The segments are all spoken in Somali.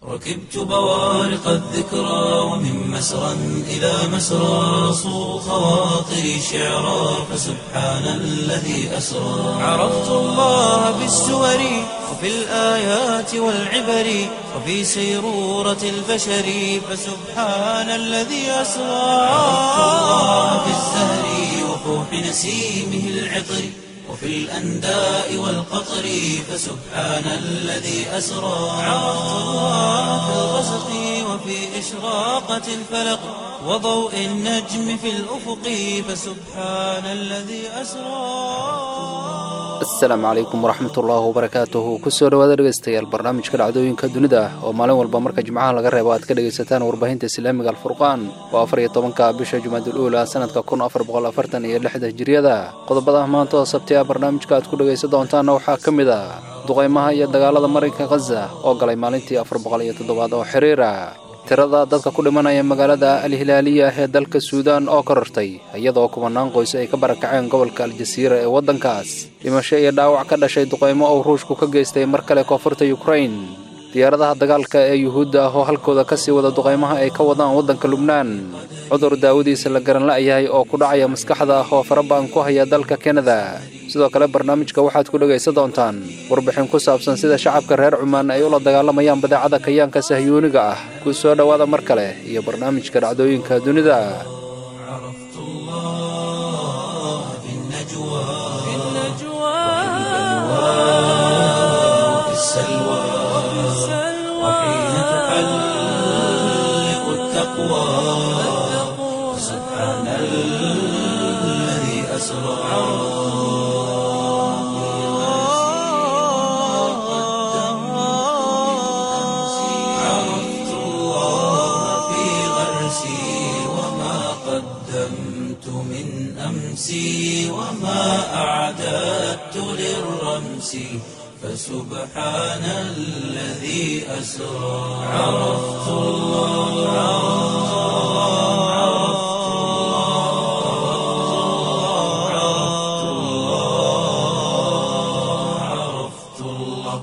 ركبت بوارق الذكرى ومن مسرى إلى مسرى صو خواطري شعرا فسبحان الذي أسرى عرفت الله بالسور وفي الآيات والعبر وفي سيرورة البشر فسبحان الذي أسرى عرفت الله بالزهر وفوح نسيمه العطر وفي الأنداء والقطر فسبحان الذي أسرى عرفت الله في الغسق وفي إشراقة الفلق وضوء النجم في الأفق فسبحان الذي أسرى asalaamu calaykum waraxmat ullaahi wabarakaatuhu kusoo dhawaada dhegeystayaal barnaamijka dhacdooyinka dunida ah oo maalin walba marka jimcaha laga reebo aad ka dhegaysataan warbaahinta islaamiga alfurqaan oo afar iyo tobanka bisha jumaadul uula sanadka kun afar boqol afartan iyo lixda hijiriyada qodobada maanta oo sabti ah barnaamijka aad ku dhegaysan doontaanna waxaa ka mid ah duqaymaha iyo dagaalada marinka khaza oo galay maalintii afar boqol iyo toddobaad oo xiriira tirada dadka ku dhimanaya magaalada alhilaaliya ee dalka suudaan oo korortay iyadoo kumanaan qoys ay ka barakaceen gobolka aljasiira ee waddankaas dhimasho iyo dhaawac ka dhashay duqaymo uu ruushku ka geystay mar kale koonfurta yukrain diyaaradaha dagaalka ee yuhuudda ah oo halkooda ka sii wada duqaymaha ay ka wadaan waddanka lubnaan cudur daawadiisa la garan la'yahay oo ku dhacaya maskaxda ah oo faraba'an ku haya dalka kanada sidoo kale barnaamijka waxaad ku dhegaysan doontaan warbixin ku saabsan sida shacabka reer cumaan ay ula dagaalamayaan badeecada kayaanka sahyuuniga ah ku soo dhowaada mar kale iyo barnaamijka dhacdooyinka dunida عرفت الله في النجوى وفي السلوى وحين تحلق التقوى سبحان الذي أسرى عرفت الله في غرسي وما قدمت من أمسي وما أعددت للرمس فسبحان الذي أسرى عرفت الله عرفت الله عرفت الله عرفت الله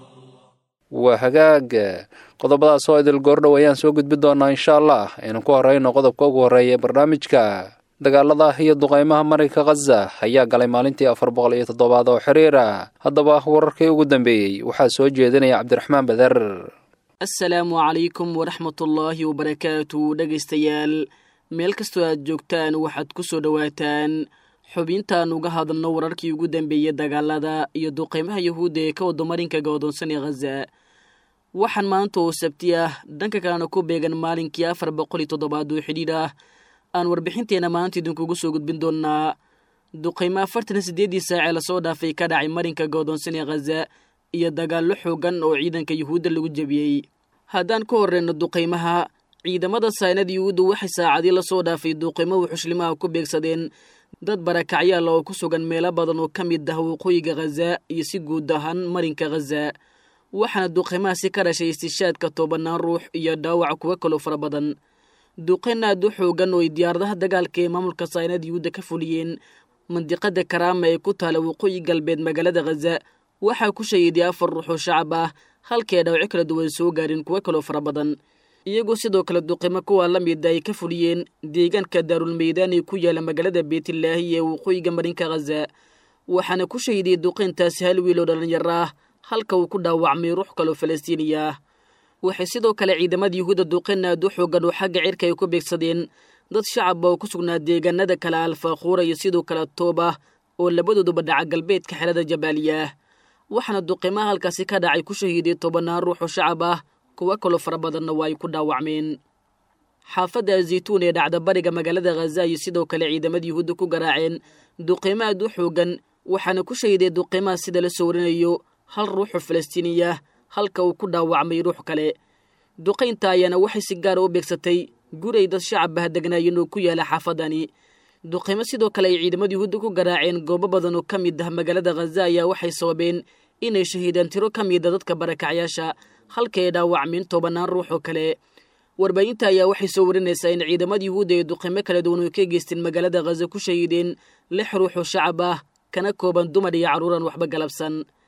waa hagaag qodobadaas oo idil goordhow ayaan soo gudbi doonaa insha allah aynu ku horeyno qodobka ugu horreeya ee barnaamijka dagaalada iyo duqaymaha marinka khaza ayaa galay maalintii afar boqol iyo toddobaad oo xiriira haddaba wararkii ugu dambeeyey waxaa soo jeedinaya cabdiraxmaan bader asalaamu calaykum waraxmatullaahi wabarakaatu dhegaystayaal meel kastoo aad joogtaan waxaad ku soo dhowaataan xubintaan uga hadalno wararkii ugu dambeeyey dagaalada iyo duqaymaha yuhuudda ee ka wada marinka go'doonsan ee khaza waxaan maanta oo sabti ah dhanka kalena ku beegan maalinkii afar boqol iyo toddobaad oo xidhiidh ah aan warbixinteenna maanta idinkugu soo gudbin doonnaa duqaymo afartan siddeeddii saacee lasoo dhaafay ka dhacay marinka go'doonsan ee khaza iyo dagaallo xoogan oo ciidanka yuhuudda lagu jebiyey haddaan ka horreyno duqaymaha ciidamada saynada yuhuudda waxay saacadii lasoo dhaafay duqaymo wuxushlimaha ku beegsadeen dad barakacyaal oo ku sugan meelo badan oo ka mid ah waqooyiga khaza iyo si guud ahaan marinka khaza waxaana duqaymahaasi ka dhashay istishaadka tobanaan ruux iyo dhaawac kuwa kaloo fara badan duqayn aad u xoogan oo ay diyaaradaha dagaalka ee maamulka saynada yuhuudda ka fuliyeen mandiqada karaama ee ku taala waqooyi galbeed magaalada khaza waxaa ku shahiiday afar ruux oo shacab ah halkii ay dhaawaco kala duwan soo gaareen kuwo kaloo fara badan iyagoo sidoo kale duqimo kuwa la mida ay ka fuliyeen deegaanka daarulmeydaan ee ku yaala magaalada beetilaahi ee waqooyiga marinka khaza waxaana ku shahiidiyey duqayntaasi hal wiil oo dhallinyaro ah halka uu ku dhaawacmay ruux kaloo falastiiniya ah waxay sidoo kale ciidamada yuhuudda duqayn aad u xoogan oo xagga cirka ay ku beegsadeen dad shacaba oo ku sugnaa deegaanada kale alfaaquura iyo sidoo kale tooba oo labadooduba dhaca galbeedka xelada jabaaliyaah waxaana duqimaha halkaasi ka dhacay ku shahiiday tobannaan ruux oo shacab ah kuwo kaloo fara badanna waa ay ku dhaawacmeen xaafadda zaytuun ee dhacda bariga magaalada khaza iyo sidoo kale ciidamada yuhuudda ku garaaceen duqimo aad u xoogan waxaana ku shahiday duqimaha sida la soo warinayo hal ruuxoo falastiiniya halka uu ku dhaawacmay ruux kale duqaynta ayaana waxay si gaara u beegsatay guray dad shacab ah degnaayeen oo ku yaala xaafadani duqaymo sidoo kale ay ciidamada yuhuudda ku garaaceen goobo badan oo ka mid ah magaalada khaza ayaa waxay sababeen inay shahiidaan tiro ka mida dadka barakacyaasha halka ay dhaawacmeen tobannaan ruux oo kale warbaahinta ayaa waxay soo warinaysaa in ciidamada yuhuudda ee duqimo kala duwan oo ka geysteen magaalada khaza ku shahiideen lix ruux oo shacab ah kana kooban dumar iyo carruuran waxba galabsan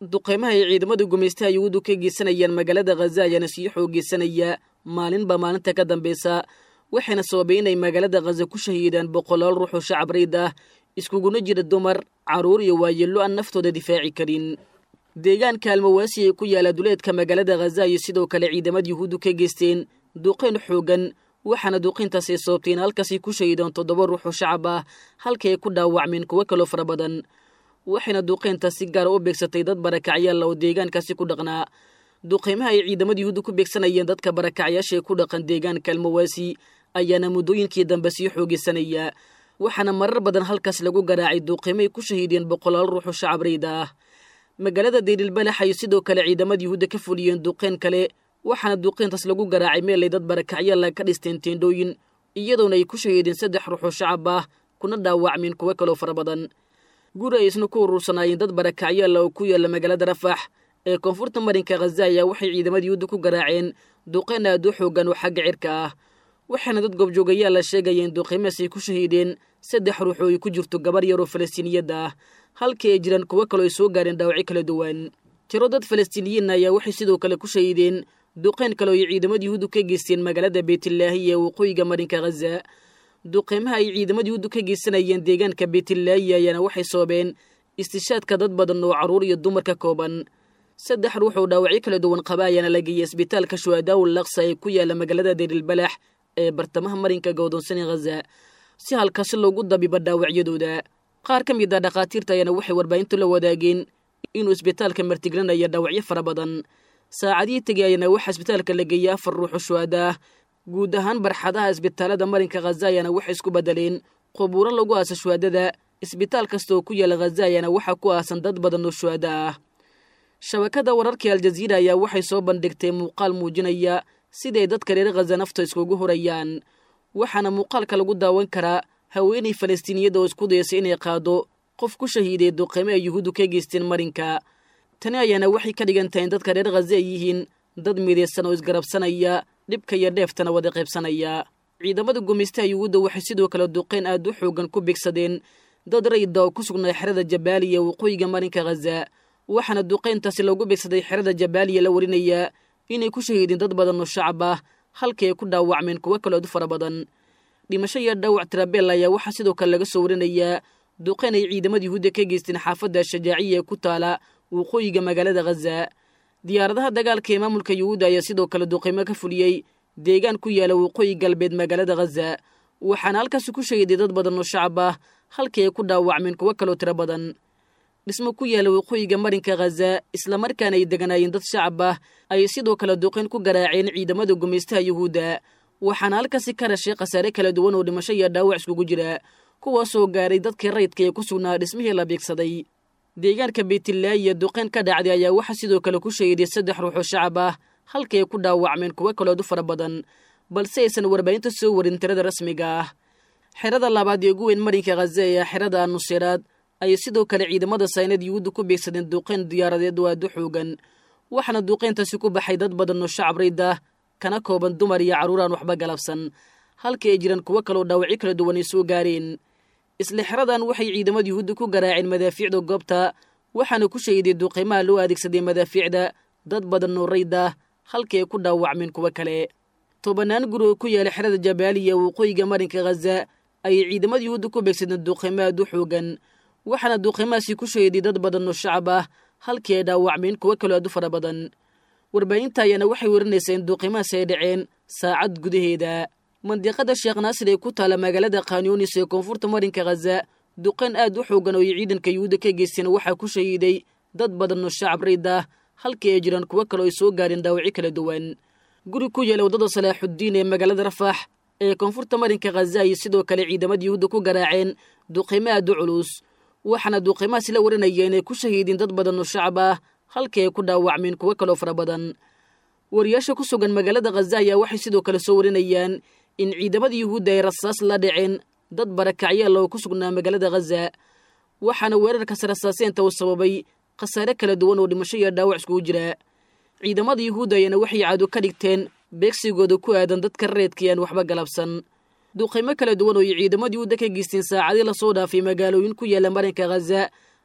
duqeymaha ay ciidamada gumaystaha yuhuuddu ka geysanayaan magaalada khaza ayaana sii xoogeysanaya maalinba maalinta ka dambeysa waxayna sababay inay magaalada khaza ku shahiidaan boqolaal ruux oo shacab rayd ah iskuguna jira dumar carruur iyo waayeello aan naftooda difaaci karin deegaanka almawaasi ee ku yaala duleedka magaalada khaza iyo sidoo kale ciidamada yuhuuddu ka geysteen duqeyn xoogan waxaana duqeyntaasi sababtay in halkaasi ku shahiidaan toddoba ruux oo shacab ah halka ay ku dhaawacmeen kuwo kaloo fara badan waxayna duqeyntaas si gaara u beegsatay dad barakacyaalla oo deegaankaasi ku dhaqnaa duqeymaha ay ciidamada yuhuuddu ku beegsanayeen dadka barakacyaasha ee ku dhaqan deegaanka almawaasi ayaana muddooyinkii dambe sii xoogeysanaya waxaana marar badan halkaas lagu garaacay duqeymo ay ku shahiideen boqolaal ruux oo shacab rayda ah magaalada deylilbalax ayay sidoo kale ciidamada yuhuudda ka fuliyeen duqeyn kale waxaana duqeyntaas lagu garaacay meelay dad barakacyaalla ka dhisteen teendhooyin iyadoona ay ku shahiideen saddex ruux oo shacab ah kuna dhaawacmeen kuwo kaloo fara badan guri ay isna ku urursanaayeen dad barakacyaalla oo ku yaalla magaalada rafax ee koonfurta marinka khaza ayaa waxay ciidamada yuhuudda ku garaaceen duqeyn aad u xoogan oo xagga cirka ah waxaana dad goobjoogayaal la sheegaya in duqeymahaas ay ku shahiideen saddex ruux oo ay ku jirto gabar yaroo falastiiniyadda ah halkii ay jiraan kuwo kaloo ay soo gaareen dhaawacyo kala duwan tiro dad falastiiniyiinna ayaa waxay sidoo kale ku shahiideen duqeyn kale oo ay ciidamada yuhuuddu ka geysteen magaalada beytlaahi ee waqooyiga marinka khaza duqeymaha ay ciidamada yuhuuddu ka geysanayeen deegaanka beytlaahi ayaana waxay sababeen istishaadka dad badan oo carruur iyo dumar ka kooban saddex ruux oo dhaawacyo kala duwan qaba ayaana la geeyey isbitaalka shuhadaawul laksa ee ku yaala magaalada deerilbalax ee bartamaha marinka godoonsani khaza si halkaasi loogu dabiba dhaawacyadooda qaar ka mid a dhakhaatiirta ayaana waxay warbaahintu la wadaageen inuu isbitaalka martiglanaya dhaawacyo fara badan saacadihii tegay ayaana waxaa isbitaalka la geeyey afar ruux oo shuhada ah guud ahaan barxadaha isbitaalada marinka khaza ayaana waxay isku bedeleen qubuuro lagu aasa shuhadada isbitaal kasta oo ku yaala khaza ayaana waxaa ku aasan dad badan oo shuhada ah shabakada wararkii aljaziira ayaa waxay soo bandhigtay muuqaal muujinaya siday dadka reer khaza nafta iskugu horayaan waxaana muuqaalka lagu daawan karaa haweenay falastiiniyadda oo isku dayasay inay qaado qof ku shahiiday duqeymo ay yuhuuddu ka geysteen marinka tani ayaana waxay ka dhigan tahay in dadka reer khaza ay yihiin dad midaysan oo isgarabsanaya dhibka iyo dheeftana wada qaybsanaya ciidamada gumaystaha yuhuudda waxay sidoo kale duqeyn aad u xoogan ku beegsadeen dad rayda oo ku sugnaa xerada jabaaliya waqooyiga marinka khaza waxaana duqeyntaasi loogu beegsaday xerada jabaaliya la warinayaa inay ku shahiideen dad badan oo shacab ah halkii ay ku dhaawacmeen kuwo kalood fara badan dhimasho iyo dhaawac tirabeel ayaa waxaa sidoo kale laga soo warinayaa duqeyn ay ciidamada yuhuudda ka geysteen xaafadda shajaaciya ee ku taala waqooyiga magaalada khaza diyaaradaha dagaalka ee maamulka yuhuudda ayaa sidoo kale duqeymo ka fuliyey deegaan ku yaala waqooyi galbeed magaalada khaza waxaana halkaasi ku shahiiday dad badan oo shacab ah halkii ay ku dhaawacmeen kuwo kaloo tiro badan dhismo ku yaala waqooyiga marinka khaza islamarkaana ay deganaayeen dad shacab ah ayay sidoo kale duqeyn ku garaaceen ciidamada gumaystaha yuhuudda waxaana halkaasi ka dhashay khasaare kala duwan oo dhimasho iyo dhaawac iskugu jira kuwaasoo gaaray dadkii rayidka ee ku sugnaa dhismihii la beegsaday deegaanka beytlaahiya duqeyn ka dhacday ayaa waxaa sidoo kale ku shahiiday saddex ruux oo shacab ah halkii ay ku dhaawacmeen kuwo kalood u fara badan balse aysan warbaahinta soo warin tirada rasmiga ah xerada labaad ee ugu weyn marinka khaza ee xerada nusiraad ayay sidoo kale ciidamada saynad yuhuudda ku beegsadeen duqeyn diyaaradeed oo aad u xoogan waxaana duqeyntaasi ku baxay dad badan oo shacab rayda kana kooban dumar iyo carruur aan waxba galabsan halkii ay jiraan kuwo kaloo dhaawacyo kala duwan ay soo gaareen isla xeradan waxay ciidamada yuhuudda ku garaaceen madaafiicda goobta waxaana ku shahiiday duqeymaha loo adeegsaday madaafiicda dad badan oo rayda halkii ay ku dhaawacmeen kuwo kale tobannaan guri oo ku yaala xerada jabaaliya waqooyiga marinka khaza ayay ciidamada yuhuudda ku beegsadeen duqeymo aad u xoogan waxaana duqeymahaasi ku shahiiday dad badan oo shacab ah halkii ay dhaawacmeen kuwo kaloo aad u fara badan warbaahinta ayaana waxay warinaysaa in duqeymahaasi ay dhaceen saacad gudaheeda mandiqada sheekh naasir ee ku taala magaalada khanyunis ee koonfurta marinka khaza duqeyn aad u xoogan oo ay ciidanka yuhuudda ka geysteen waxaa ku shahiiday dad badan oo shacab rayd ah halkii ay jiraan kuwo kaloo ay soo gaareen dhaawacyo kala duwan guri ku yaala waddada salaaxuddiin ee magaalada rafax ee koonfurta marinka khaza ayay sidoo kale ciidamada yuhuudda ku garaaceen duqeymo aad u culus waxaana duqeymahaasi la warinaya inay ku shahiideen dad badan oo shacab ah halkii ay ku dhaawacmeen kuwo kaloo fara badan wariyaasha ku sugan magaalada khaza ayaa waxay sidoo kale soo warinayaan in ciidamada yuhuudda ay rasaas la dhaceen dad barakacyaal oo ku sugnaa magaalada khaza waxaana weerarkaas rasaaseenta uu sababay khasaare kala duwan oo dhimasho iyo dhaawac iskugu jira ciidamada yuhuudda ayaana waxay caado ka dhigteen beegsigooda ku aadan dadka reedka aan waxba galabsan duqeymo kala duwan oo ay ciidamada yuhuudda ka geysteen saacadii lasoo dhaafay magaalooyin ku yaala marinka khaza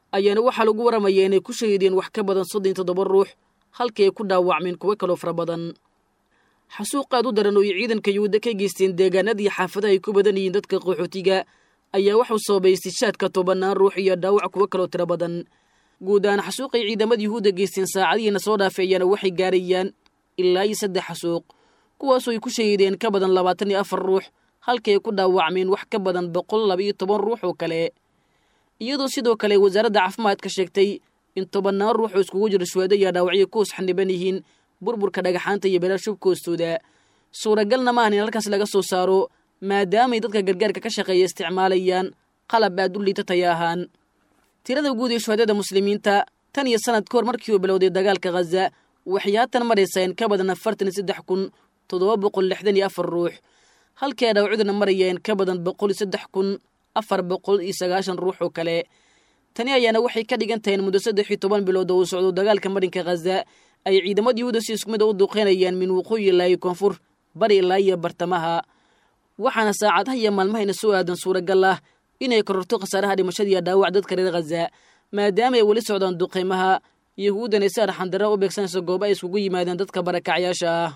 ayaana waxaa lagu waramayaa inay ku shahiideen wax ka badan soddon toddoba ruux halkii ay ku dhaawacmeen kuwo kaloo fara badan xasuuq aad u daran oo ay ciidanka yuhuudda ka geysteen deegaanadii xaafadaha ay ku badan yihiin dadka qaxootiga ayaa waxuu sababay istishaadka tobannaan ruux iyo dhaawac kuwo kaloo tiro badan guud ahaan xasuuqay ciidamada yuhuudda geysteen saacadihiina soo dhaafeeyaana waxay gaarayaan ilaa iyo saddex xasuuq kuwaasoo ay ku shahiideen ka badan labaatan iyo afar ruux halkii ay ku dhaawacmeen wax ka badan boqol laba iyo toban ruux oo kale iyadoo sidoo kale wasaaradda caafimaadka sheegtay in tobannaan ruux oo iskugu jiro shuhaado iyo dhaawacyo ku hoos xaniban yihiin burburka dhagaxaanta iyo beeraha shubka hoostooda suuragalna maahan in halkaas laga soo saaro maadaamay dadka gargaarka ka shaqeeya isticmaalayaan qalab aad u liita taya ahaan tirada guud ee shuhadada muslimiinta tan iyo sanad ka hor markii uu bilowday dagaalka khaza waxay haatan maraysaa in ka badan afartan iyo saddex kun toddoba boqol lixdan iyo afar ruux halkii ay dhaawacduna maraya in ka badan boqol iyo saddex kun afar boqol iyo sagaashan ruux oo kale tani ayaana waxay ka dhigan tahay in muddo saddex iyo toban bilood oo uu socdo dagaalka marinka khaza ay ciidamada yuhuuda si isku mid a u duqeynayaan min waqooyi ilaa iyo koonfur bari ilaa iyo bartamaha waxaana saacadaha iyo maalmahayna soo aadan suuragal ah inay kororto khasaaraha dhimashada iyo dhaawac dadka reer khaza maadaama ay weli socdaan duqeymaha yuhuuddana si arxandara u beegsanayso goobo ay iskugu yimaadeen dadka barakacyaasha ah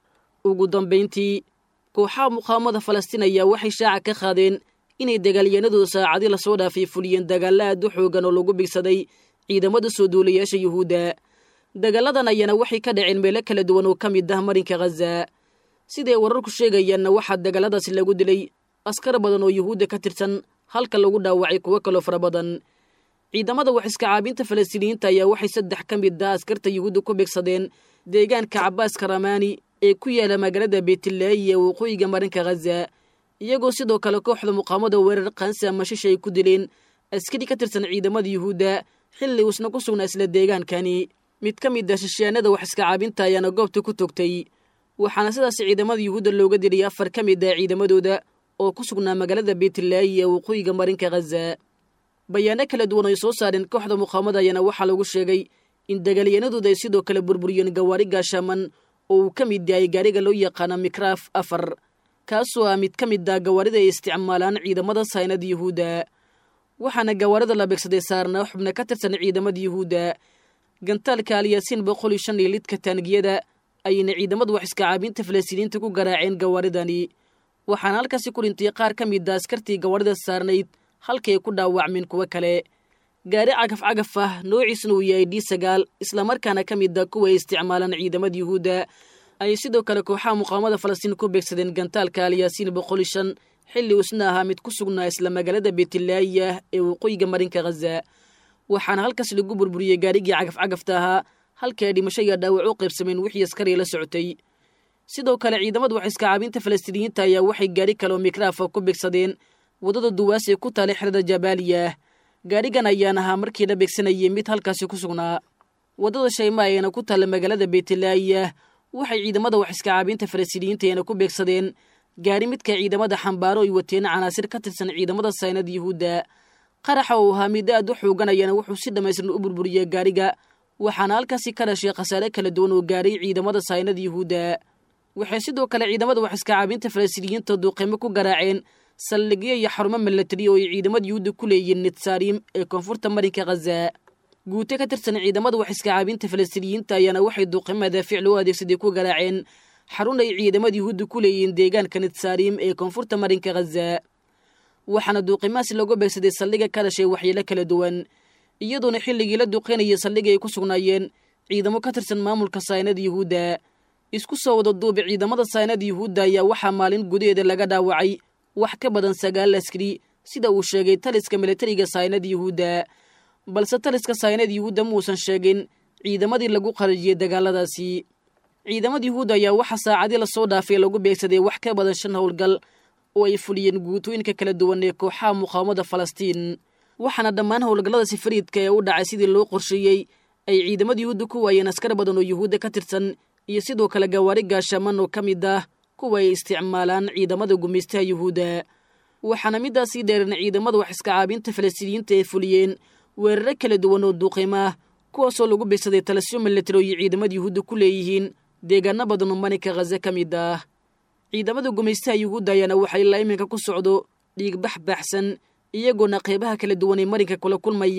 ugu dambayntii kooxaha muqaawamada falastiin ayaa waxay shaaca ka qaadeen inay dagaalyahanadooda saacadii lasoo dhaafay fuliyeen dagaalla aad u xoogan oo lagu bigsaday ciidamada soo duulayaasha yuhuudda dagaaladan ayaana waxay ka dhaceen meelo kala duwan oo ka mid ah marinka khaza siday wararku sheegayaanna waxaa dagaaladaasi lagu dilay askar badan oo yuhuudda ka tirsan halka lagu dhaawacay kuwo kaloo fara badan ciidamada wax iska caabinta falastiiniyiinta ayaa waxay saddex ka mid ah askarta yuhuudda ku beegsadeen deegaanka cabaas karamaani ee ku yaala magaalada beetilaayi ee waqooyiga marinka khaza iyagoo sidoo kale kooxda muqaamada weerar qaansi ama shisha ay ku dileen askari ka tirsan ciidamada yuhuudda xilli uusna ku sugnaa isla deegaankani mid ka mid ah shishaanada wax iska caabinta ayaana goobta ku togtay waxaana sidaas ciidamada yuhuudda looga dilay afar ka mid ah ciidamadooda oo ku sugnaa magaalada beetilaayi ee waqooyiga marinka khaza bayaano kala duwan ay soo saareen kooxda muqaamada ayaana waxaa lagu sheegay in dagaalyanadooda ay sidoo kale burburiyeen gawaari gaashaaman oo uu ka mid yahay gaariga loo yaqaano mikraaf afar kaasoo ah mid ka mid ah gawaarida ay isticmaalaan ciidamada saynada yuhuudda waxaana gawaarida la beegsaday saarnaa xubna ka tirsan ciidamada yuhuudda gantaalka alyaasiin boqol iyo shan iyo lidka taangiyada ayayna ciidamada wax iska caabinta falastiiniyiinta ku garaaceen gawaaridani waxaana halkaasi ku dhintay qaar ka mid a askartii gawaarida saarnayd halkay ku dhaawacmeen kuwo kale gaari cagaf cagaf ah noociisna uu yahay d sagaal islamarkaana ka mid a kuwa ay isticmaalaan ciidamada yuhuudda ayay sidoo kale kooxaha muqaamada falastiin ku beegsadeen gantaalka alyaasiin boqol iyo shan xilli uusna ahaa mid ku sugnaa isla magaalada beetilaayiah ee waqooyiga marinka khaza waxaana halkaas lagu burburiyey gaarigii cagaf cagafta ahaa halkii ay dhimasho iyo dhaawac u qaybsameen wixii askariya la socotay sidoo kale ciidamada wax iska caabinta falastiiniyiinta ayaa waxay gaari kaleoo mikraafa ku beegsadeen waddada duwaas ee ku taalay xerada jabaaliya gaarigan ayaan ahaa markii la beegsanayay mid halkaasi ku sugnaa waddada shayma ayaana ku taalla magaalada beetilaayiah waxay ciidamada wax iska caabinta falastiiniyiinta ayana ku beegsadeen gaari midka ciidamada xambaaro ay wateen canaasir ka tirsan ciidamada saynada yuhuudda qaraxa uu ahaa mid aad u xooganayana wuxuu si dhammaystiran u burburiyey gaariga waxaana halkaasi ka dhashay khasaare kala duwan oo gaaray ciidamada saynada yuhuudda waxay sidoo kale ciidamada wax iska caabinta falastiiniyiinta duuqeymo ku garaaceen saldhigyo iyo xarumo milatari oo ay ciidamada yuhuudda ku leeyihiin nitsaarim ee koonfurta marinka khaza guute ka tirsan ciidamada wax iska caabinta falastiiniyiinta ayaana waxay duuqeymo madaafiic loo adeegsaday ku garaaceen xarun ay ciidamada yuhuudda ku leeyihiin deegaanka nitsaarim ee koonfurta marinka khaza waxaana duuqimahaasi looga beegsaday saldhiga ka dhashay waxyeelo kala duwan iyadoona xilligii la duqeynayay saldhiga ay ku sugnaayeen ciidamo ka tirsan maamulka saynada yuhuudda isku soo wada duuba ciidamada saynada yuhuudda ayaa waxaa maalin gudaheeda laga dhaawacay wax ka badan sagaal askari sida uu sheegay taliska militariga saynada yuhuudda balse taliska saynada yuhuudda muusan sheegin ciidamadii lagu qarajiyey dagaaladaasi ciidamada yuhuudda ayaa waxaa saacadii lasoo dhaafay lagu beegsaday wax ka badan shan howlgal oo ay fuliyeen guutooyinka kala duwan ee kooxaha muqaawamada falastiin waxaana dhammaan howlgalladaasi fariidka ee u dhacay sidii loo qorsheeyey ay ciidamada yuhuudda ku waayeen askar badan oo yuhuudda ka tirsan iyo sidoo kale gawaari gaashaman oo ka mid ah kuwa ay isticmaalaan ciidamada gumaystaha yuhuudda waxaana midaasii dheereen ciidamada wax iska caabinta falastiiniyiinta ay fuliyeen weeraro kala duwan oo duuqiimo ah kuwaasoo lagu beegsaday talasyo milatari oo iyo ciidamada yuhuudda ku leeyihiin deegaano badan oo marinka khaza ka mid ah ciidamada gumaystaha yuhuudda ayaana waxaa ilaa iminka ku socdo dhiigbax baaxsan iyagoona qeybaha kala duwan ee marinka kula kulmaya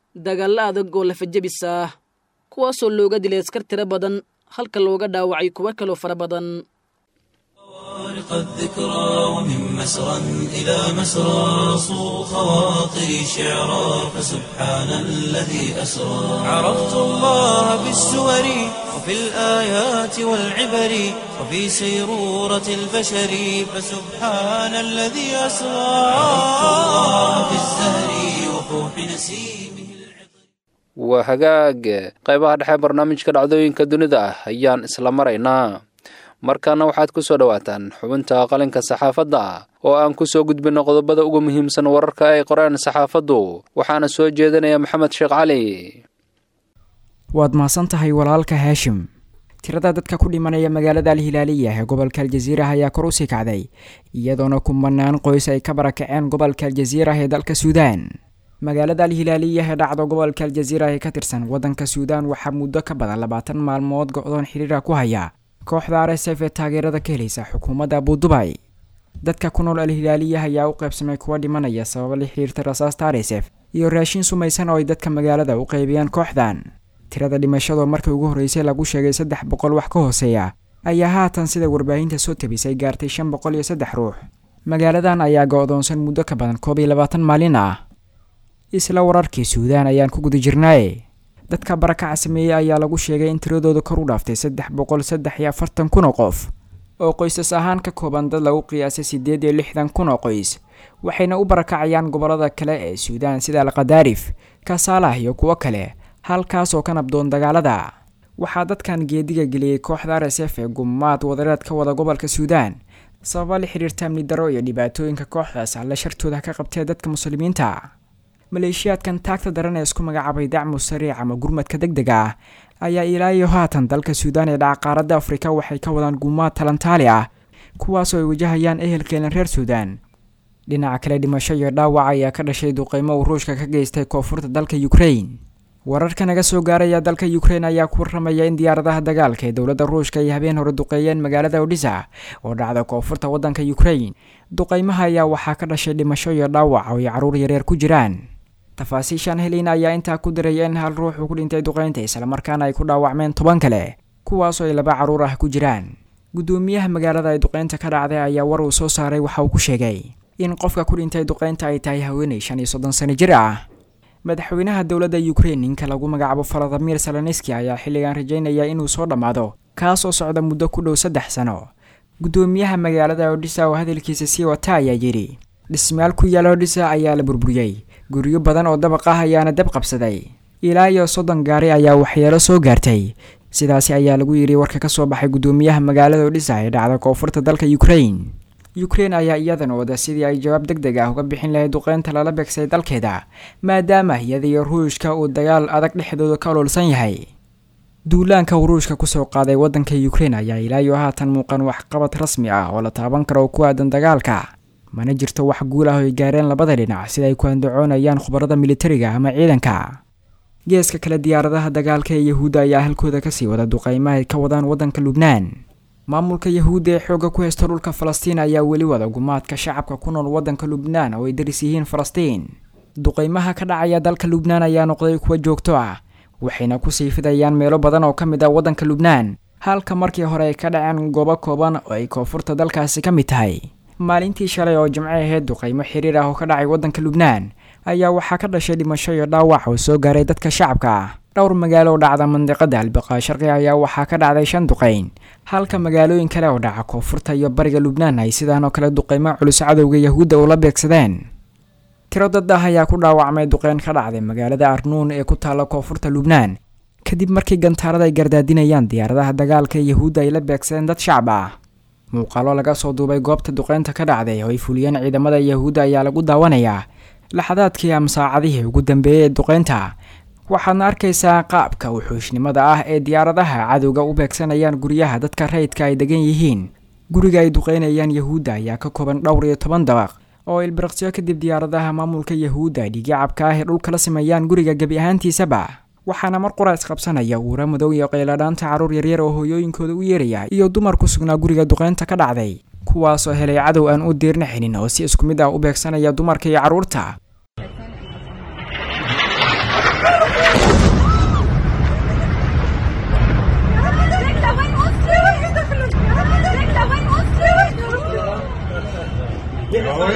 dagaallo adag oo lafajabis ah kuwaasoo looga dilay askar tiro badan halka looga dhaawacay kuwo kaloo fara badan خالق الذكرى ومن مسرى إلى مسرى صو خواطري شعرا فسبحان الذي أسرى عرفت الله بالسور وفي الآيات والعبر وفي سيرورة البشر فسبحان الذي أسرى عرفت الله بالزهر وفوح نسيمه waa hagaag qaybaha dhexe barnaamijka dhacdooyinka dunida ah ayaan isla maraynaa markaana waxaad ku soo dhowaataan xubinta qalinka saxaafadda oo aan ku soo gudbinno qodobada ugu muhiimsan wararka ay qoreen saxaafaddu waxaana soo jeedinaya maxamed sheekh cali waad mahadsan tahay walaalka haashim tirada dadka ku dhimanaya magaalada alhilaaliya ee gobolka aljaziirah ayaa kor usii kacday iyadoona kumanaan qoys ay ka barakaceen gobolka aljaziirah ee dalka suudaan magaalada alhilaaliya ee dhacdo gobolka aljaziirah ee ka tirsan waddanka suudaan waxaa muddo ka badan labaatan maalmood go-doon xiriira ku haya kooxda r s f ee taageerada ka helaysa xukuumadda abudubay dadka ku nool alhilaaliya ayaa u qaybsamay kuwa dhimanaya sababa la xiriirta rasaasta r s f iyo raashin sumaysan oo ay dadka magaalada u qaybiyaan kooxdan tirada dhimashadoo markii ugu horreysay lagu sheegay saddex boqol wax ka hooseeya ayaa haatan sida warbaahinta soo tabisay gaartay shan boqol iyo saddex ruux magaaladan ayaa go-doonsan muddo ka badan koob iyo labaatan maalin ah isla wararkii suudaan ayaan ku guda jirnaaye dadka barakaca sameeyey ayaa lagu sheegay in tiradooda kor u dhaaftay saddex boqol saddex iyo afartan kun oo qof oo qoysas ahaan ka kooban dad lagu qiyaasay siddeed iyo lixdan kun oo qoys waxayna u barakacayaan gobollada kale ee suudaan sida alkhadaarif kasaalah iyo kuwo kale halkaas oo ka nabdoon dagaalada waxaa dadkan geediga geliyey kooxda r s f ee gumaad wadareed ka wada gobolka suudaan sababa la xiriirta amni daro iyo dhibaatooyinka kooxdaas alla shartooda ka qabtee dadka muslimiinta maleeshiyaadkan taagta daran ee isku magacaabay dacmu sariic ama gurmadka deg dega ah ayaa ilaa iyo haatan dalka suudaan ee dhaca qaaradda afrika waxay ka wadaan gumaad talantaali ah kuwaasoo ay wajahayaan ehelkeena reer suudaan dhinaca kale dhimasho iyo dhaawac ayaa ka dhashay duqeymo uu ruushka ka geystay koonfurta dalka ukrain wararka naga soo gaaraya dalka ukrain ayaa ku warramaya in diyaaradaha dagaalka ee dowladda ruushka ay habeen hore duqeeyeen magaalada odhisa oo dhacda koonfurta waddanka ukrain duqeymaha ayaa waxaa ka dhashay dhimasho iyo dhaawac oo ay carruur yareer ku jiraan tafaasiishan helin ayaa intaa ku diraya in hal ruux uu ku dhintay duqeynta islamarkaana ay ku dhaawacmeen toban kale kuwaasoo ay laba carruur ah ku jiraan guddoomiyaha magaalada ay duqeynta ka dhacday ayaa war uu soo saaray waxa uu ku sheegay in qofka ku dhintay duqeynta ay tahay haweenay shan iyo soddon sano jir ah madaxweynaha dowladda ukrain ninka lagu magacaabo faladimir saloniski ayaa xilligan rajaynaya inuu soo dhammaado kaas oo socda muddo ku dhow saddex sano guddoomiyaha magaalada odhisa oo hadalkiisa sii wata ayaa yidhi dhismayaal ku yaala odhisa ayaa la burburiyey guryo badan oo dabaq ah ayaana dab qabsaday ilaa iyo soddon gaari ayaa waxyeelo soo gaartay sidaasi ayaa lagu yidhi warka ka soo baxay guddoomiyaha magaalada odhisa ee dhacda koonfurta dalka ukrain ukrain ayaa iyadan wada sidii ay jawaab deg deg ah uga bixin lahayd duqeynta lala beegsay dalkeeda maadaama iyada iyo ruushka uu dagaal adag dhexdooda ka oloolsan yahay duulaanka uu ruushka kusoo qaaday waddanka ukrain ayaa ilaa iyo haatan muuqan waxqabad rasmi ah oo la taaban karo oo ku aadan dagaalka mana jirto wax guul ah oo ay gaareen labada dhinac sida ay ku andacoonayaan khubarada militariga ama ciidanka geeska kale diyaaradaha dagaalka ee yahuudda ayaa halkooda kasii wada duqeymaha ay ka wadaan waddanka lubnaan maamulka yahuudda ee xoogga ku haysta dhulka falastiin ayaa weli wada gumaadka shacabka ku nool waddanka lubnaan oo ay daris yihiin falastiin duqeymaha ka dhacaya dalka lubnaan ayaa noqday kuwa joogto ah waxayna kusii fidayaan meelo badan oo ka mid ah waddanka lubnaan halka markii hore ay ka dhaceen goobo kooban oo ay koonfurta dalkaasi ka mid tahay maalintii shalay oo jimco ahayd duqeymo xiriir ah oo ka dhacay waddanka lubnaan ayaa waxaa ka dhashay dhimasho iyo dhaawac oo soo gaaray dadka shacabka ah dhowr magaalo oo dhacda mandiqada albiqaa sharqi ayaa waxaa ka dhacday shan duqeyn halka magaalooyin kale oo dhaca koonfurta iyo bariga lubnaan ay sidaan oo kale duqeymo culus cadowga yahuudda ula beegsadeen tiro dad ah ayaa ku dhaawacmay duqeyn ka dhacday magaalada arnuun ee ku taalla koonfurta lubnaan kadib markii gantaarada ay gardaadinayaan diyaaradaha dagaalka ee yahuudda ay la beegsadeen dad shacab ah muuqaalo laga soo duubay goobta duqeynta ka dhacday oo ay fuliyeen ciidamada yahuudda ayaa lagu daawanayaa laxadaadkii ama saacadihii ugu dambeeyey ee duqeynta waxaadna arkaysaa qaabka wuxuushnimada ah ee diyaaradaha cadowga u beegsanayaan guryaha dadka rayidka ay degan yihiin guriga ay duqeynayaan yahuudda ayaa ka kooban dhowr iyo toban dabaq oo ilbiriqsyo kadib diyaaradaha maamulka yahuudda ay dhigicabka ah ee dhulka la sameeyaan guriga gebi ahaantiisaba waxaana mar qura isqabsanaya uura madow iyo qayladhaanta carruur yaryar oo hooyooyinkooda u yeeraya iyo dumar ku sugnaa guriga duqeynta ka dhacday kuwaasoo helay cadow aan u diirna xinin oo si isku mid ah u beegsanaya dumarka iyo carruurta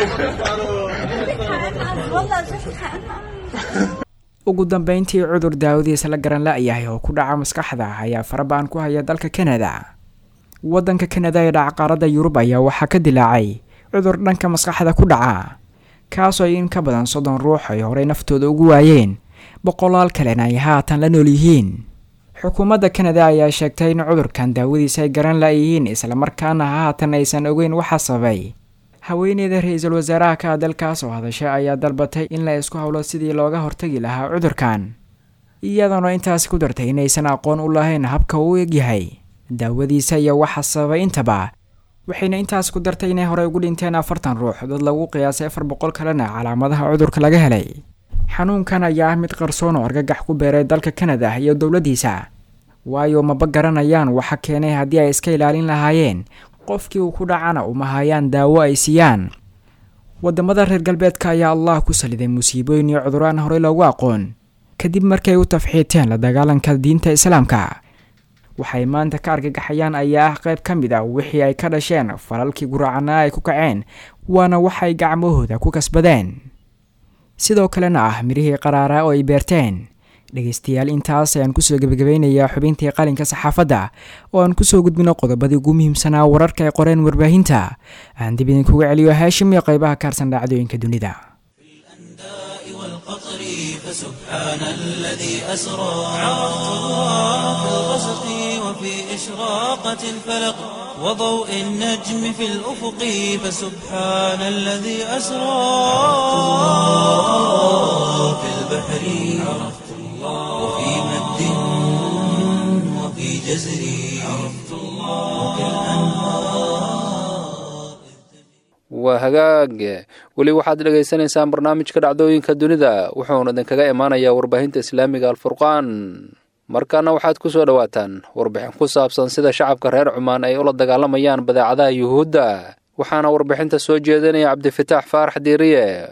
ugu dambeyntii cudur daawadiisa la garan la-yahay oo ku dhaca maskaxda ayaa farabaan ku haya dalka kanada waddanka kanada ee dhaca qaaradda yurub ayaa waxaa ka dilaacay cudur dhanka maskaxda ku dhaca kaasoo in ka badan soddon ruux ay horey naftooda ugu waayeen boqolaal kalena ay haatan la nool yihiin xukuumadda kanada ayaa sheegtay in cudurkan daawadiisa ay garan la-yihiin islamarkaana haatan aysan ogeyn waxa sababay haweeneyda ra-iisul wasaaraha ka dalkaas oo hadashay ayaa dalbatay in la isku howlo sidii looga hortagi lahaa cudurkan iyadoona intaasi ku dartay inaysan aqoon u lahayn habka uu egyahay daawadiisa iyo waxa sababay intaba waxayna intaas ku dartay inay horey ugu dhinteen afartan ruux dad lagu qiyaasay afar boqol kalena calaamadaha cudurka laga helay xanuunkan ayaa ah mid qarsoon oo argagax ku beeray dalka kanada iyo dowladdiisa waayo maba garanayaan waxa keenay haddii ay iska ilaalin lahaayeen qofkii uu ku dhacana uma hayaan daawo ay siiyaan wadamada reer galbeedka ayaa allah ku saliday musiibooyin iyo cuduraan horey loogu aqoon kadib markay u tafxiiteen la dagaalanka diinta islaamka waxay maanta ka argagaxayaan ayaa ah qayb ka mid ah wixii ay ka dhasheen falalkii guracanaa ay ku kaceen waana waxay gacmahooda ku kasbadeen sidoo kalena ah midhihii qaraaraa oo ay beerteen dhegaystayaal intaas ayaan kusoo gebagabeynayaa xubintii qalinka saxaafadda oo aan kusoo gudbino qodobadii ugu muhiimsanaa wararka ay qoreen warbaahinta aan dib idinkuga celiyo haashim iyo qaybaha kaarsan dhacdooyinka dunida فسبحان الذي أسرى عرفت الله في الغسق وفي إشراقة الفلق وضوء النجم في الأفق فسبحان الذي أسرى في البحر عرفت الله وفي مد وفي جزر عرفت الله وفي الأنهار waa hagaag weli waxaad dhegaysanaysaan barnaamijka dhacdooyinka dunida wuxuuna idinkaga imaanayaa warbaahinta islaamiga alfurqaan markaana waxaad ku soo dhowaataan warbixin ku saabsan sida shacabka reer cumaan ay ula dagaalamayaan badeecadaha yuhuudda waxaana warbixinta soo jeedinaya cabdifitaax faarax diiriye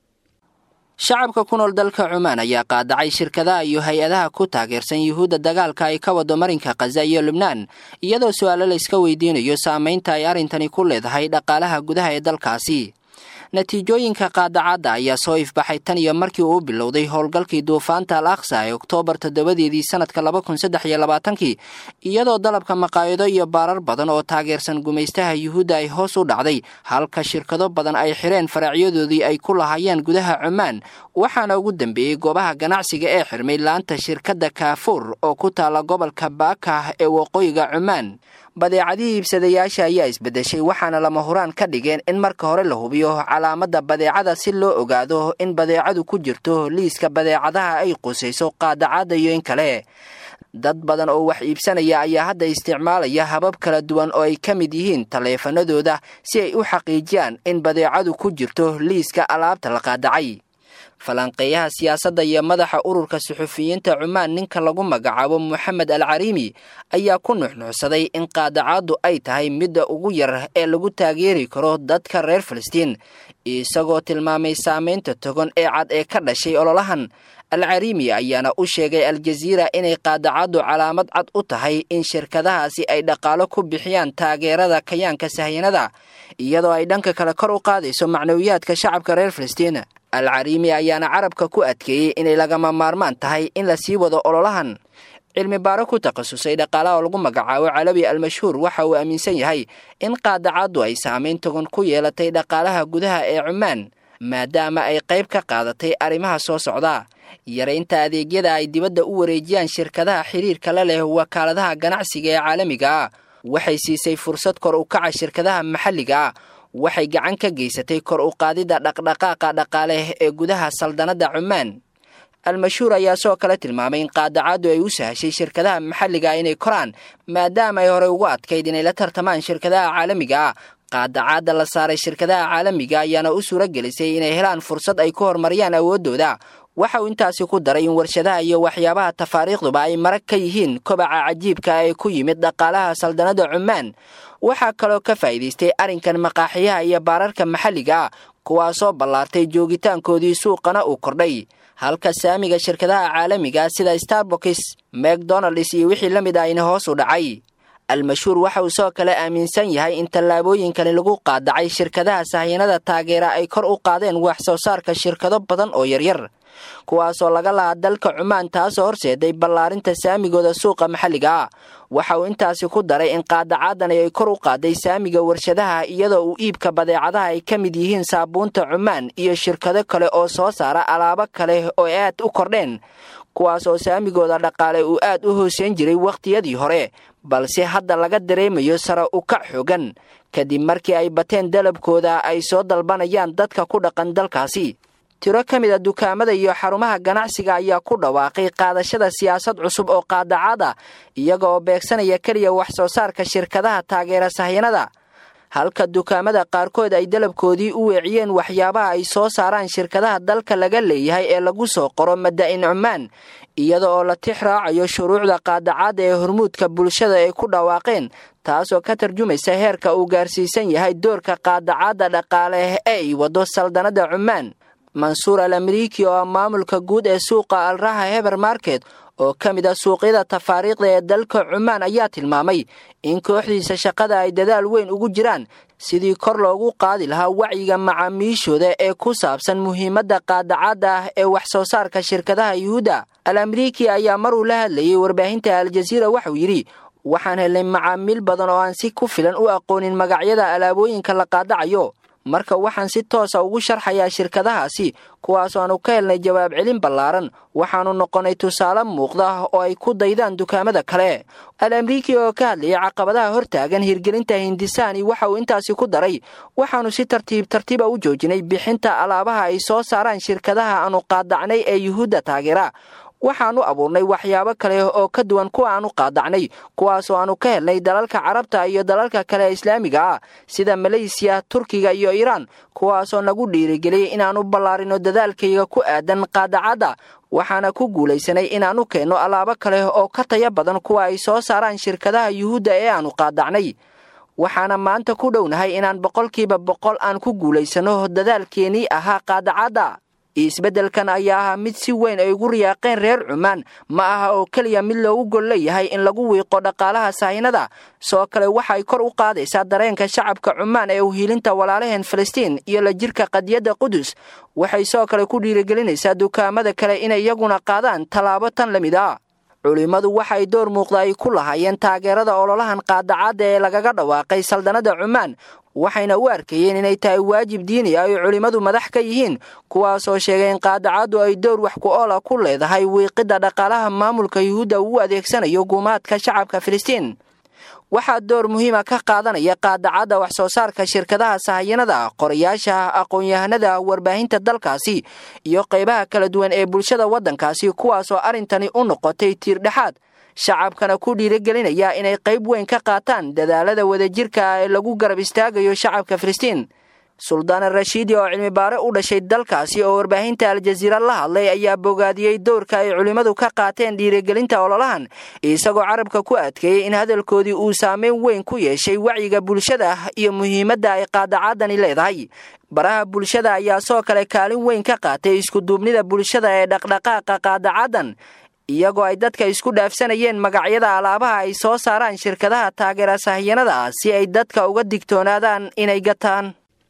shacabka ku nool dalka cumaan ayaa qaadacay shirkadaha iyo hay-adaha ku taageersan yuhuudda dagaalka ay ka wado marinka khaza iyo lubnaan iyadoo su-aalo layska weydiinayo saamaynta ay arrintani ku leedahay dhaqaalaha gudaha ee dalkaasi natiijooyinka qaadacadda ayaa soo ifbaxay tan iyo markii uu bilowday howlgalkii duufaanta al aqsa ee oktoobar toddobadeedii sanadka laba kun saddex iyo labaatankii iyadoo dalabka maqaayado iyo baarar badan oo taageersan gumaystaha yuhuudda ay hoos u dhacday halka shirkado badan ay xireen faracyadoodii ay ku lahaayeen gudaha cumaan waxaana ugu dambeeyey goobaha ganacsiga ee xirmay laanta shirkadda kaafuur oo ku taalla gobolka baakah ee waqooyiga cumaan badeecadihii iibsadayaasha ayaa isbeddeshay waxaana lama huraan ka dhigeen in marka hore la hubiyo calaamadda badeecada si loo ogaado in badeecadu ku jirto liiska badeecadaha ay qusayso qaadacadda iyo in kale dad badan oo wax iibsanaya ayaa hadda isticmaalaya habab kala duwan oo ay ka mid yihiin taleefanadooda si ay u xaqiijiyaan in badeecadu ku jirto liiska alaabta la qaadacay falanqeeyaha siyaasadda iyo madaxa ururka suxufiyiinta cumaan ninka lagu magacaabo moxamed al cariimi ayaa ku nuxnuuxsaday in qaadacaaddu ay tahay midda ugu yar ee lagu taageeri karo dadka reer falastiin isagoo tilmaamay saamaynta togan ee cad ee ka dhashay ololahan al cariimi ayaana u sheegay aljaziira inay qaadacaddu calaamad cad u tahay in shirkadahaasi ay dhaqaalo ku bixiyaan taageerada kayaanka sahyanada iyadoo ay dhanka kale kor u qaadayso macnawiyaadka shacabka reer falastiin al cariimi ayaana carabka ku adkeeyey inay lagama maarmaan tahay in la sii wado ololahan cilmi baaro ku takhasusay dhaqaalaha oo lagu magacaabo calawi almashhuur waxa uu aaminsan yahay in qaadacaddu ay saamayn togan ku yeelatay dhaqaalaha gudaha ee cumaan maadaama ay qayb ka qaadatay arrimaha soo socda yaraynta adeegyada ay dibadda u wareejiyaan shirkadaha xiriirka la leh wakaaladaha ganacsiga ee caalamiga ah waxay siisay fursad kor u kaca shirkadaha maxalliga ah waxay gacan ka geysatay kor u qaadidda dhaqdhaqaaqa dhaqaale ee gudaha saldanadda cumaan al-mashhuur ayaa soo kale tilmaamay in qaadacaddu ay u sahashay shirkadaha maxalliga ah inay koraan maadaama ay horey ugu adkayd inay la tartamaan shirkadaha caalamiga ah qaadacadda la saaray shirkadaha caalamiga ayaana u suuro gelisay inay helaan fursad ay ku horumariyaan awooddooda waxa uu intaasi ku daray in warshadaha iyo waxyaabaha tafaariikhduba ay marag ka yihiin kobaca cajiibka ee ku yimid dhaqaalaha saldanadda cumaan waxaa kaloo ka faa'iidaystay arrinkan maqaaxiyaha iyo baararka maxalliga ah kuwaasoo ballaartay joogitaankoodii suuqana uu kordhay halka saamiga shirkadaha caalamiga sida starboks macdonalds iyo wixii la mid ahayna hoos u dhacay almashhuur waxa uu soo kale aaminsan yahay in tallaabooyinkani lagu qaadacay shirkadaha sahayanada taageera ay kor u qaadeen wax soo saarka shirkado badan oo yaryar kuwaasoo laga lahaa dalka cumaan taasoo horseeday ballaarinta saamigooda suuqa maxalliga ah waxa uu intaasi ku daray in qaadacaadani ay kor u qaaday saamiga warshadaha iyadoo uu iibka badeecadaha ay ka mid yihiin saabuunta cumaan iyo shirkado kale oo soo saara alaabo kale oo aad u kordheen kuwaas oo saamigooda dhaqaale uu aad u hooseyn jiray wakhtiyadii hore balse hadda laga dareemayo sare u kac xoogan kadib markii ay bateen dalabkooda ay soo dalbanayaan dadka ku dhaqan dalkaasi tiro ka mid a dukaamada iyo xarumaha ganacsiga ayaa ku dhawaaqay qaadashada siyaasad cusub oo qaadacaad ah iyaga oo beegsanaya keliya wax soo saarka shirkadaha taageera sahyanada halka dukaamada qaarkood ay dalabkoodii u weeciyeen waxyaabaha ay soo saaraan shirkadaha dalka laga leeyahay ee lagu soo qoro mada-in cumaan iyada oo la tix raacayo shuruucda qaadacaadda ee hormuudka bulshada ay ku dhawaaqeen taasoo ka tarjumaysa heerka uu gaarsiisan yahay doorka qaadacaadda dhaqaale ee ay waddo saldanada cumaan mansuur al ameriki oo ah maamulka guud ee suuqa alraha heber market oo ka mid ah suuqyada tafaariikhda ee dalka cumaan ayaa tilmaamay in kooxdiisa shaqada ay dadaal weyn ugu jiraan sidii kor loogu qaadi lahaa wacyiga macaamiishooda ee ku saabsan muhiimadda qaadacaadda ah ee wax soo saarka shirkadaha yuhuudda al ameriki ayaa maruu la hadlayay warbaahinta aljaziira waxauu yidhi waxaan helnay macaamiil badan oo aan si ku filan u aqoonin magacyada alaabooyinka la qaadacayo marka waxaan si toosa ugu sharxayaa shirkadahaasi kuwaasoo aanu ka helnay jawaab celin ballaaran waxaannu noqonnay tusaale muuqda oo ay ku daydaan dukaamada kale al amriiki oo ka hadlayay caqabadaha hortaagan hirgelinta hindisaani waxa uu intaasi ku daray waxaannu si tartiib tartiiba u joojinay bixinta alaabaha ay soo saaraan shirkadaha aanu qaadacnay ee yuhuudda taageera waxaannu abuurnay waxyaabo kale oo ka duwan kuwa aanu qaadacnay kuwaasoo aanu ka helnay dalalka carabta iyo dalalka kale ee islaamiga ah sida maleysiya turkiga iyo iiraan kuwaasoo nagu dhiirigeliyey inaannu ballaarino dadaalkayga ku aadan qaadacadda waxaana ku guulaysanay inaannu keenno alaabo kale oo ka taya badan kuwa ay soo saaraan shirkadaha yuhuudda ee aanu qaadacnay waxaana maanta ku dhownahay inaan boqolkiiba boqol aan ku guulaysanno dadaalkeenii ahaa qaadacadda isbeddelkan ayaa ahaa mid si weyn ay ugu riyaaqeen reer cumaan ma aha oo keliya mid loogu gol leeyahay in lagu wiiqo dhaqaalaha sahinada soo kale waxay kor u qaadaysaa dareenka shacabka cumaan ee uhiilinta walaalaheen falastiin iyo la jirka qadiyadda qudus waxay soo kale ku dhiirigelinaysaa dukaamada kale inay iyaguna qaadaan tallaabo tan la mid ah culimmadu waxay door muuqda ay ku lahaayeen taageerada ololahan qaadacaadda ee lagaga dhawaaqay saldanada cumaan waxayna u arkayeen inay tahay waajib diini ah ay culimmadu madax ka yihiin kuwaasoo sheegay in qaadacaddu ay dowr wax ku oola ku leedahay wiiqidda dhaqaalaha maamulka yuhuudda uu adeegsanayo guumaadka shacabka filistiin waxaa door muhiima ka qaadanaya qaadacadda wax soo saarka shirkadaha sahayanada qorayaasha aqoon-yahanada warbaahinta dalkaasi iyo qaybaha kala duwan ee bulshada waddankaasi kuwaasoo arrintani u noqotay tiirdhexaad shacabkana ku dhiirigelinaya inay qayb weyn ka qaataan dadaalada wadajirka ah ee lagu garab istaagayo shacabka filistiin suldaan rashiidi oo cilmibaare u dhashay dalkaasi oo warbaahinta aljaziira la hadlay ayaa bogaadiyey dowrka ay culimmadu ka qaateen dhiirigelinta ololahan isagoo carabka ku adkeeyey in hadalkoodii uu saameyn weyn ku yeeshay wacyiga bulshada iyo muhiimadda ay qaadacaadani leedahay baraha bulshada ayaa soo kale kaalin weyn ka qaatay iskuduubnida bulshada ee dhaqdhaqaaqa qaadacaadan iyagoo ay dadka isku dhaafsanayeen magacyada alaabaha ay soo saaraan shirkadaha taageera sahyanada si ay dadka uga digtoonaadaan inay gataan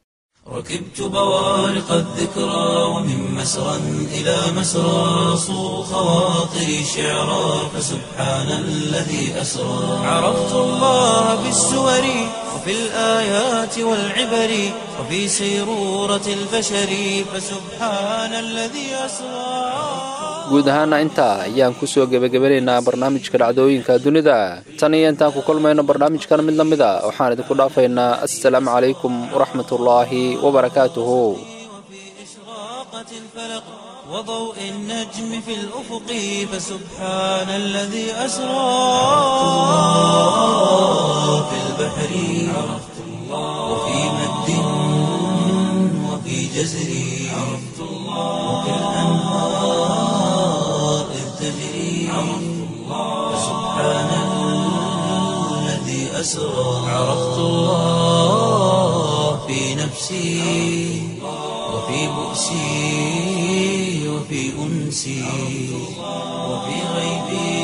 ركبت بوارق الذكرى ومن مسرى إلى مسرى صو خواطري شعرا فسبحان الذي أسرى عرفت الله بالسور وفي الآيات والعبر وفي سيرورة البشر فسبحان الذي أسرى guud ahaana intaa ayaan ku soo gebagabanaynaa barnaamijka dhacdooyinka dunida tan iyo intaan ku kulmayno barnaamijkan mid la mid a waxaan idinku dhaafaynaa assalaamu calaykum waraxmatullaahi wabarakaatuhu وضوء النجم في الأفق فسبحان الذي أسرى في البحر عرفت الله وفي مد وفي جزر عرفت الله وفي الأنهار إذ تجري عرفت الله فسبحان الذي أسرى عرفت الله في نفسي وفي بؤسي وفي أنسي وفي غيبي